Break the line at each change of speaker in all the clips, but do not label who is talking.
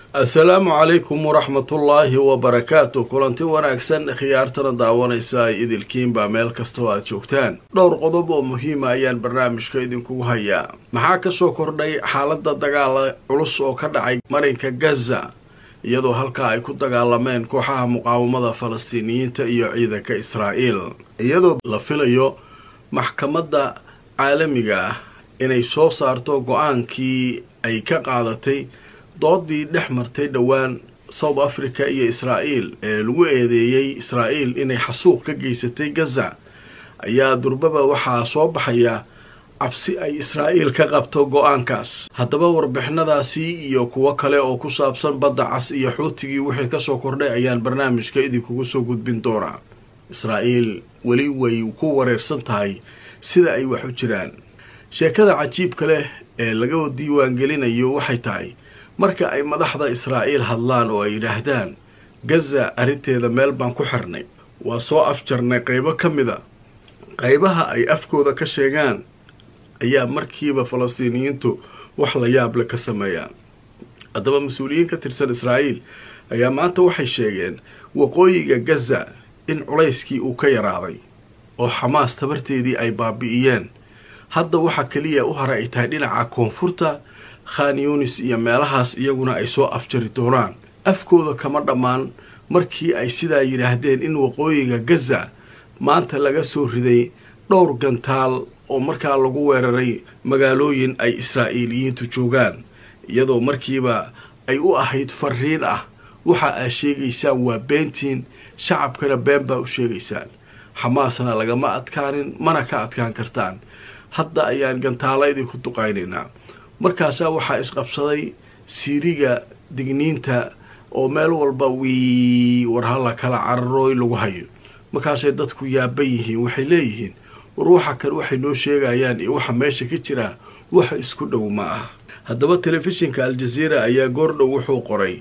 assalaamu calaykum waraxmatullaahi wabarakaatu kulanti wanaagsan khiyaartana daawanaysa ay idilkiinba meel kastoo aad joogtaan dhowr qodob oo muhiima ayaan barnaamijka idinkugu hayaa maxaa kasoo kordhay xaaladda dagaala culus oo ka dhacay marinka gaza iyadoo halkaa ay ku dagaalameen kooxaha muqaawamada falastiiniyiinta iyo ciidanka israa'iil iyadoo la filayo maxkamadda caalamiga ah inay soo saarto go-aankii ay ka qaadatay doodii dhex martay dhowaan south africa iyo israa'iil ee lagu eedeeyey israa'iil inay xasuuq ka geysatay gaza ayaa durbaba waxaa soo baxaya cabsi ay israa'iil ka qabto go-aankaas haddaba warbixinadaasi iyo kuwo kale oo ku saabsan badda cas iyo xuutigii wixii kasoo kordhay ayaan barnaamijka idinkugu soo gudbin doonaa israa'iil weli way ku wareersan tahay sida ay wax u jiraan sheekada cajiibka leh ee laga diiwaangelinayo waxay tahay marka ay madaxda israa'iil hadlaan oo ay yidhaahdaan gaza arrinteeda meel baan ku xirnay waa soo afjarnay qaybo ka mid a qaybaha ay afkooda ka sheegaan ayaa markiiba falastiiniyiintu wax la yaable ka sameeyaan haddaba mas-uuliyiin ka tirsan israa'iil ayaa maanta waxay sheegeen waqooyiga gaza in culayskii uu ka yaraaday oo xamaas tabarteedii ay baabi'iyeen hadda waxaa keliya u hara ay tahay dhinaca koonfurta khan yunis iyo meelahaas iyaguna ay soo afjari doonaan afkooda kama dhammaan markii ay sidaa yidhaahdeen in waqooyiga gaza maanta laga soo riday dhowr gantaal oo markaa lagu weeraray magaalooyin ay israa'iiliyiintu joogaan iyadoo markiiba ay u ahayd fariin ah waxa aad sheegaysaan waa beentiin shacabkana been baa u sheegaysaan xamaasna lagama adkaanin mana ka adkaan kartaan hadda ayaan gantaalaydii ku duqaynaynaa markaasaa waxaa isqabsaday siiriga digniinta oo meel walba wii war halla kala cararooy lagu hayo markaasay dadku yaaban yihiin waxay leeyihiin war waxa kale waxay noo sheegayaan iyo waxa meesha ka jira waxa isku dhow ma ah haddaba telefishinka al-jazeera ayaa goordhow wuxuu qoray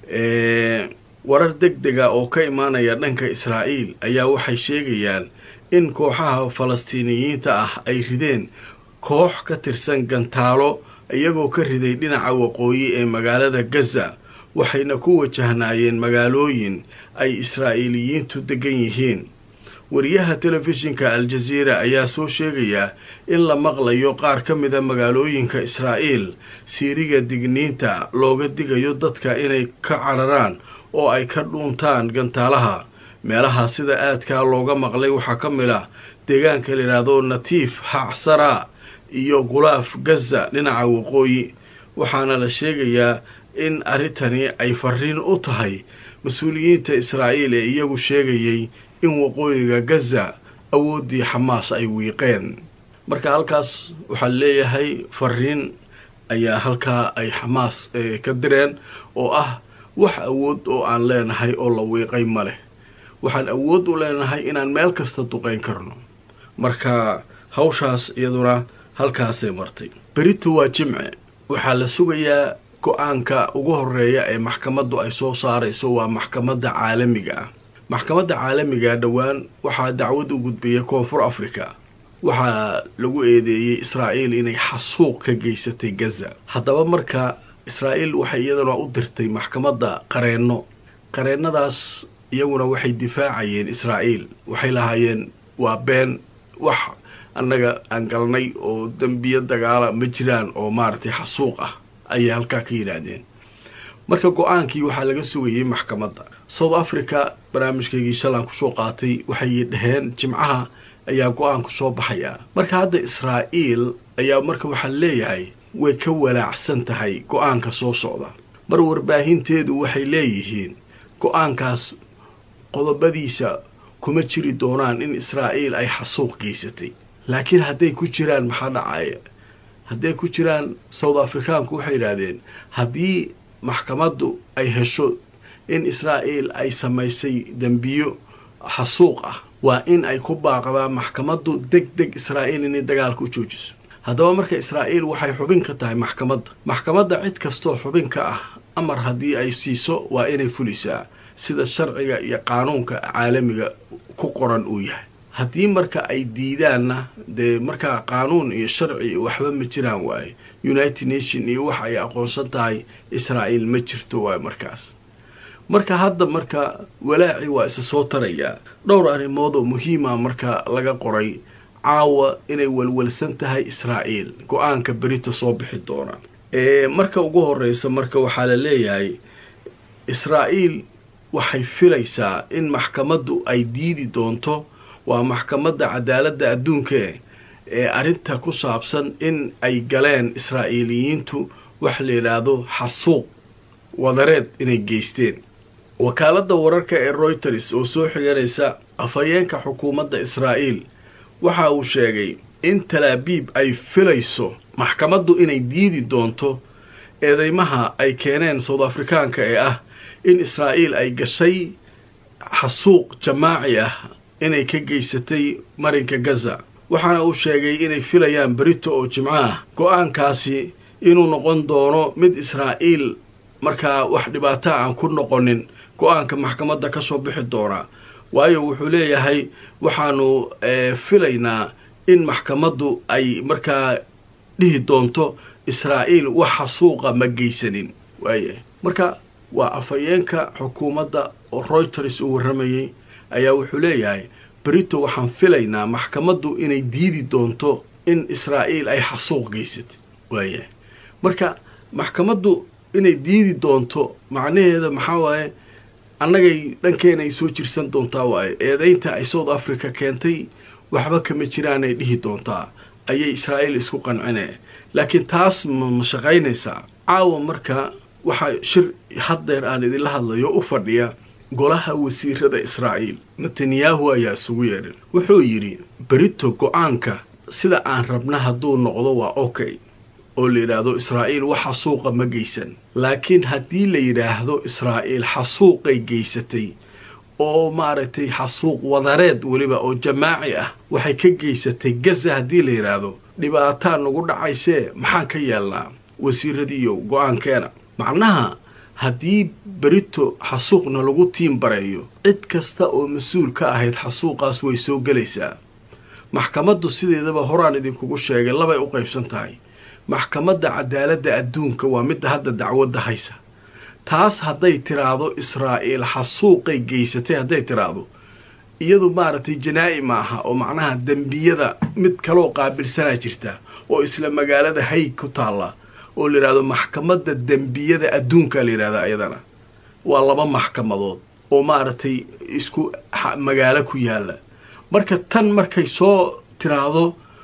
warar deg dega oo ka imaanaya dhanka israa'iil ayaa waxay sheegayaan in kooxaha falastiiniyiinta ah ay rideen koox ka tirsan gantaalo iyagoo ka riday dhinaca waqooyi ee magaalada gaza waxayna ku wajahnaayeen magaalooyin ay israa'iiliyiintu degan yihiin wariyaha telefishinka al-jazeera ayaa soo sheegaya in la maqlayo qaar ka mida magaalooyinka israa'iil siiriga digniinta looga digayo dadka inay ka cararaan oo ay ka dhuuntaan gantaalaha meelaha sida aadkaa looga maqlay waxaa ka mid ah deegaanka la yidhaahdo natiif hacsara iyo gulaaf gaza dhinaca waqooyi waxaana la sheegayaa in arrintani ay fariin u tahay mas-uuliyiinta israa'iil ee iyagu sheegayay in waqooyiga gaza awooddii xamaas ay wiiqeen marka halkaas waxaa leeyahay fariin ayaa halkaa ay xamaas ka direen oo ah wax awood oo aan leenahay oo la wiiqay ma leh waxaan awood u leenahay inaan meel kasta duqayn karno marka hawshaas iyaduna halkaasay martay berito waa jimce waxaa la sugayaa go-aanka ugu horeeya ee maxkamaddu ay soo saarayso waa maxkamadda caalamiga ah maxkamadda caalamiga dhowaan waxaa dacwad u gudbiyay koonfur africa waxaa lagu eedeeyey israa'iil inay xasuuq ka geysatay gaza haddaba marka israa'iil waxay iyaduna u dirtay maxkamadda qareenno qareennadaas iyaguna waxay difaacayeen israa'iil waxay lahaayeen waa been wax annaga aan galnay oo dembiyo dagaala ma jiraan oo maaragtay xasuuq ah ayay halkaa ka yidhaahdeen marka go-aankii waxaa laga sugayay maxkamadda south africa barnaamijkaygii shalaan kusoo qaatay waxay dhaheen jimcaha ayaa go-aanku soo baxaya marka hadda israa'iil ayaa marka waxaa leeyahay way ka walaacsan tahay go-aanka soo socda mar warbaahinteedu waxay leeyihiin go-aankaas qodobadiisa kuma jiri doonaan in israa'iil ay xasuuq geysatay laakiin hadday ku jiraan maxaa dhacaya hadday ku jiraan south africaanku waxay yidhaahdeen haddii maxkamaddu ay hesho in israa'iil ay samaysay dembiyo xasuuq ah waa in ay ku baaqdaan maxkamaddu deg deg israa'iil inay dagaalka u joojiso haddaba marka israa'iil waxay xubin ka tahay maxkamadda maxkamadda cid kastoo xubin ka ah amar haddii ay siiso waa inay fulisaa sida sharciga iyo qaanuunka caalamiga ku qoran uu yahay haddii marka ay diidaanna dee markaa qaanuun iyo sharci iyo waxba ma jiraan waaye united nation iyo wax ay aqoonsan tahay israa'iil ma jirto waaye markaas marka hadda marka walaaci waa isa soo tarayaa dhowr arrimood oo muhiima marka laga qoray caawa inay walwalsan tahay israa'iil go-aanka berita soo bixi doona marka ugu horeysa marka waxaa la leeyahay israa'iil waxay filaysaa in maxkamaddu ay diidi doonto waa maxkamadda cadaaladda adduunka ee arrinta ku saabsan in ay galeen israa'iiliyiintu wax la yidhaahdo xasuuq wadareed inay geysteen wakaaladda wararka ee royters oo soo xiganaysa afhayeenka xukuumadda israa'iil waxa uu sheegay in talaabiib ay filayso maxkamaddu inay diidi doonto eedeymaha ay keeneen south afrikaanka ee ah in israa'iil ay gashay xasuuq jamaaci ah inay ka geysatay marinka gaza waxaana uu sheegay inay filayaan berito oo jimco ah go-aankaasi inuu noqon doono mid israa'iil markaa wax dhibaato aan ku noqonin go-aanka maxkamadda ka soo bixi doona waayo wuxuu leeyahay waxaanu filaynaa in maxkamaddu ay markaa dhihi doonto israa'iil wax xasuuqa ma geysanin waaya marka waa afhayeenka xukuumadda oo royters uu warramayay ayaa wuxuu leeyahay berito waxaan filaynaa maxkamaddu inay diidi doonto in israa'iil ay xasuuq geysatay waaya marka maxkamaddu inay diidi doonto macnaheeda maxaa waaye annagay dhankeena ay soo jirsan doontaa waaye eedaynta ay south africa keentay waxba kama jiraanay dhihi doontaa ayay israa'iil isku qancineen laakiin taas ma shaqaynaysaa caawa marka waxaa shir haddeer aan idinla hadlayo u fadhiya golaha wasiirada israa'iil netanyahu ayaa isugu yeedhan wuxuu yidhi berito go-aanka sida aan rabna hadduu noqdo waa okay oo la yidhaahdo israa'iil wax xasuuqa ma geysan laakiin haddii la yidhaahdo israa'iil xasuuqay geysatay oo maaragtay xasuuq wadareed weliba oo jamaaci ah waxay ka geysatay gaza haddii la yidhaahdo dhibaataa nagu dhacaysee maxaan ka yeelnaa wasiiradiiyo go-aankeena macnaha haddii berito xasuuqna lagu tiim bareeyo cid kasta oo mas-uul ka ahayd xasuuqaas way soo gelaysaa maxkamaddu sideedaba horaan idinkugu sheegay labay u qaybsan tahay maxkamadda cadaaladda adduunka waa midda hadda dacwadda haysa taas hadday tiraahdo israa'iil xasuuqay geysatay hadday tiraahdo iyadu maaragtay janaa'i ma aha oo macnaha dembiyada mid kaloo qaabilsanaa jirta oo isla magaalada hayg ku taalla oo la yidhahdo maxkamadda dembiyada adduunka la yidhahda iyadana waa laba maxkamadood oo maaragtay isku magaalo ku yaalla marka tan markay soo tiraahdo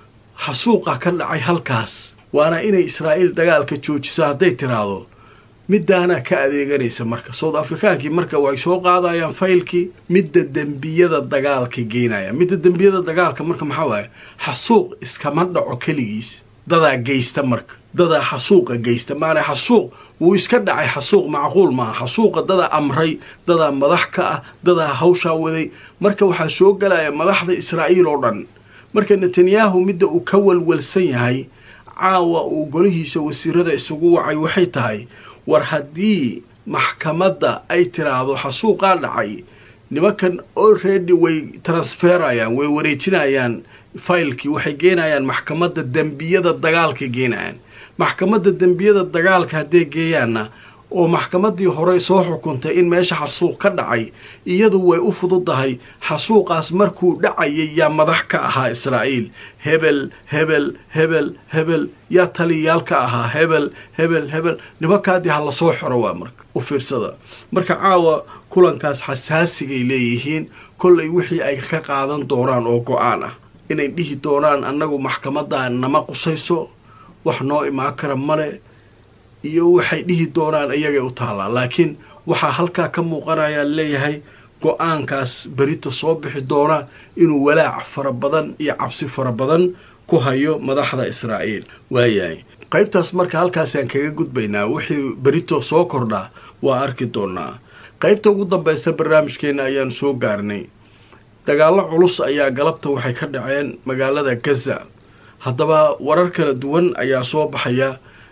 xasuuqa ka dhacay halkaas waana inay israa'iil dagaalka joojiso hadday tiraahdo middaanaa ka adeeganaysa marka south afrikaankii marka way soo qaadayaan faylkii midda dembiyada dagaalka geynaya midda dembiyada dagaalka marka maxaa waaye xasuuq iskama dhaco keligiis dadaa geysta marka dadaa xasuuqa geysta maana xasuuq wuu iska dhacay xasuuq macquul maaha xasuuqa dadaa amray dadaa madax ka ah dadaa hawshaa waday marka waxaa soo galaya madaxda israa'iil oo dhan marka netanyahu midda uu ka walwalsan yahay caawa uu golihiisa wasiirada isugu wacay waxay tahay war haddii maxkamadda ay tiraahdo xasuuqaa dhacay nimankan already way transferayaan way wareejinayaan faylkii waxay geenayaan maxkamadda dembiyada dagaalka geenayaan maxkamadda dembiyada dagaalka hadday geeyaanna oo maxkamaddii hore soo xukuntay in meesha xasuuq ka dhacay iyadu way u fududahay xasuuqaas markuu dhacayay yaa madax ka ahaa israa'iil hebel hebel hebel hebel yaa taliyayaal ka ahaa hebel hebel hebel nimankaadii ha lasoo xoro waa marka u fiirsada marka caawa kulankaas xasaasigay leeyihiin kollay wixii ay ka qaadan doonaan oo go-aan ah inay dhihi doonaan annagu maxkamadda nama qusayso wax noo imaan kara male iyo waxay dhihi doonaan iyagay u taallaa laakiin waxaa halkaa ka muuqanayaa leeyahay go-aankaas berito soo bixi doona inuu walaac fara badan iyo cabsi fara badan ku hayo madaxda israa'iil waayahay qaybtaas marka halkaasaan kaga gudbaynaa wixii berito soo kordhaa waa arki doonaa qaybta ugu dambaysa barnaamijkeenna ayaanu soo gaarnay dagaallo culus ayaa galabta waxay ka dhaceen magaalada gaza haddaba warar kala duwan ayaa soo baxaya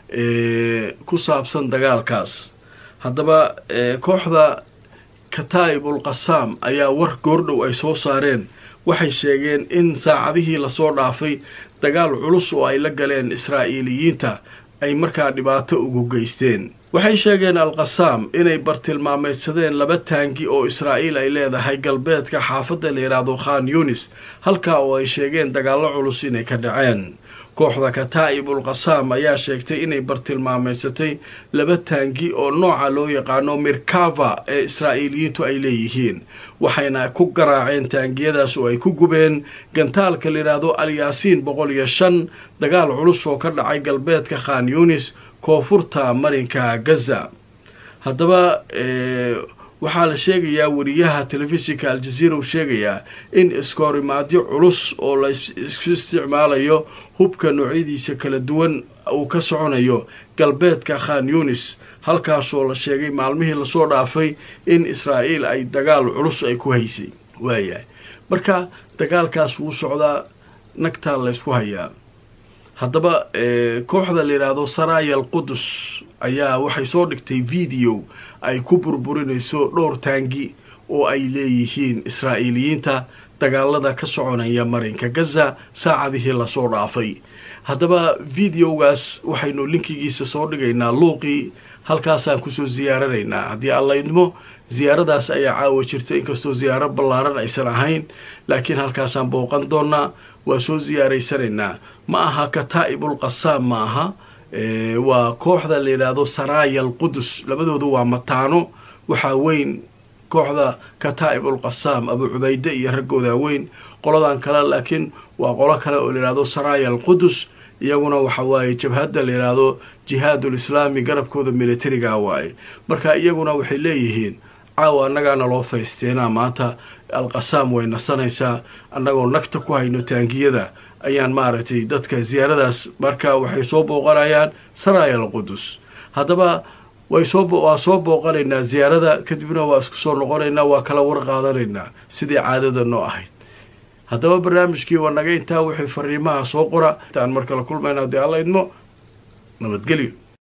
ku saabsan dagaalkaas haddaba kooxda kataa'ibul qasaam ayaa war goordhow ay soo saareen waxay sheegeen in saacadihii lasoo dhaafay dagaal culus oo ay la galeen israa'iiliyiinta ay markaa dhibaato ugu geysteen waxay sheegeen alqasaam inay bartilmaameydsadeen laba taangi oo israa'iil ay leedahay galbeedka xaafadda la yidhaahdo khan yunis halkaa oo ay sheegeen dagaallo culus inay ka dhaceen kooxda kataa'ibul qasaam ayaa sheegtay inay bartilmaameysatay laba taangi oo nooca loo yaqaano mirkava ee israa'iiliyiintu ay leeyihiin waxayna ku garaaceen taangiyadaas oo ay ku gubeen gantaalka la yidhaahdo alyaasiin boqol iyo shan dagaal culus oo ka dhacay galbeedka khan yunis koonfurta marinka gaza haddaba waxaa la sheegayaa wariyaha telefishinka aljaziira uu sheegayaa in iskoorimaadyo culus oo la isku isticmaalayo hubka noocyadiisa kala duwan uu ka soconayo galbeedka khan yunis halkaasoo la sheegay maalmihii lasoo dhaafay in israa'iil ay dagaal culus ay ku haysay waayahay marka dagaalkaas wuu socdaa nagtaa laysku hayaa haddaba kooxda la yidhaahdo saraya al qudus ayaa waxay soo dhigtay video ay ku burburinayso dhowr taangi oo ay leeyihiin israa'iiliyiinta dagaalada ka soconaya marinka gaza saacadihii lasoo dhaafay haddaba videogaas waxaynu linkigiisa soo dhigaynaa luuqii halkaasaan kusoo siyaaranaynaa haddii alla idmo siyaaradaas ayaa caawa jirta inkastoo siyaaro ballaaran aysan ahayn laakiin halkaasaan booqan doonaa waa soo siyaaraysanaynaa ma aha kataa'ibul qasaam ma aha waa kooxda la yidhaahdo saraya al qudus labadoodu waa mataano waxaa weyn kooxda kataa'ibul qasaam abu cubayde iyo raggooda weyn qoladan kale laakiin waa qolo kale oo la yidhahdo saraya al qudus iyaguna waxa waaye jabhadda la yidhaahdo jihaadul islaami garabkooda militariga waaye marka iyaguna waxay leeyihiin caawa annagaana loo faysteenaa maanta alqasaam way nasanaysaa annagoo nagta ku hayno taangiyada ayaan maaragtay dadka siyaaradaas marka waxay soo booqanayaan saraya al qudus haddaba way soo waa soo booqanaynaa siyaarada kadibna waa isku soo noqonaynaa waa kala war qaadanaynaa sidii caadada noo ahayd haddaba barnaamijkii waa naga intaa wixii fariimaha soo qora intaan mar kale kulmayna haddii alla idmo nabadgelyo